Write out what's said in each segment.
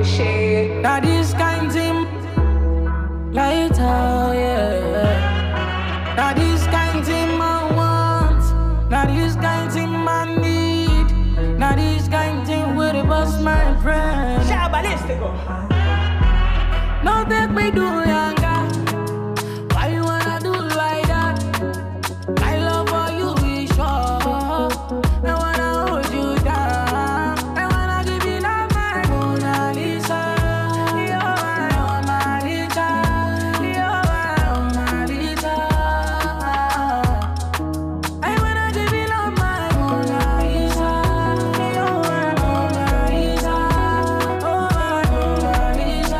shit. Now this kind thing, light out, yeah. Now this kind thing I want. Now this kind thing I need. Now this kind thing with the bust my friend. No take me do younger. Why you wanna do like that? My love for you is sure. I wanna hold you down. I wanna give you love, my Mona Lisa. You're my Mona Lisa. You're my Mona Lisa. I wanna give you love, my Mona Lisa. You're my Mona Lisa. Oh, my Mona Lisa.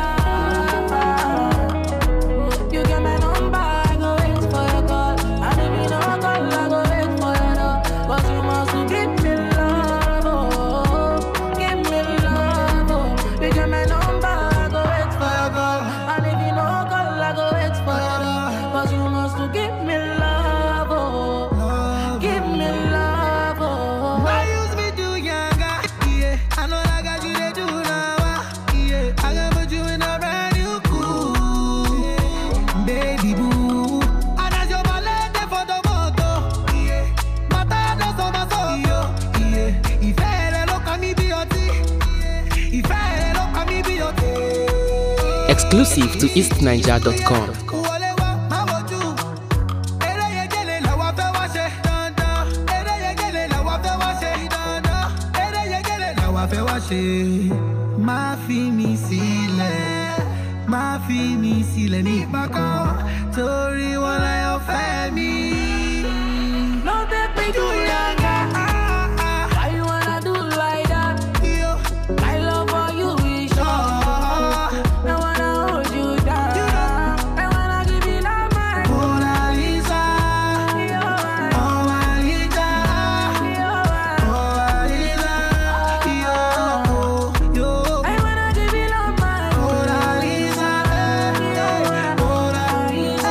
You get my number, I go wait for your call. And if you don't call, I go wait for your door. But you must to give me love, oh, give me love, oh. You get my number, I go wait for your call. And if you don't call, I go wait for your door. But you must to give me love, oh, give me love, oh. I used me do younger, yeah. I know I got you they do now, ah, yeah. I can put you in a brand new cool, baby boo. And as your ballet dey for the moto, yeah. Mata does on my soul, yeah. Ìfẹ́ rẹ ló kàn mí bí ọtí, ìfẹ́ rẹ ló kàn mí bí ọtí. Exclusive to eastniger.com. Wọlé wá, má wojú. Eré yegele làwa fẹ́ wá ṣe dandan. Eré yegele làwa fẹ́ wá ṣe dandan. Eré yegele làwa fẹ́ wá ṣe. Má fi mi sílẹ̀, má fi mi sílẹ̀ nígbà kan. Torí wọn láyọ̀ fẹ́ mi. No take me do younger. Why you wanna do like that? Yo, My love for you is sure. I wanna hold you down. I wanna give you love, my Mona Lisa, You're my- Mona Lisa. you're my- Mona Lisa, yo, yo. I wanna give you love, my Mona Lisa, Mona Lisa,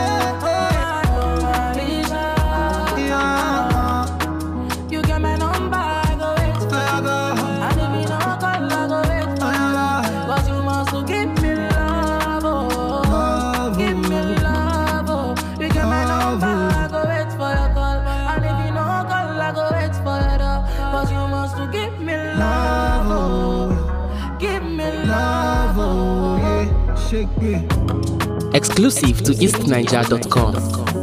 Mona Lisa. You get my number, I go wait for And if you don't call, I go wait for But you must to give me love, oh. Give me love, oh. You get my number, I go wait for your call. And if you don't call, I go wait for your door. But you must to give me love, oh. Give me love, oh. Shake me. Exclusive to eastniger.com.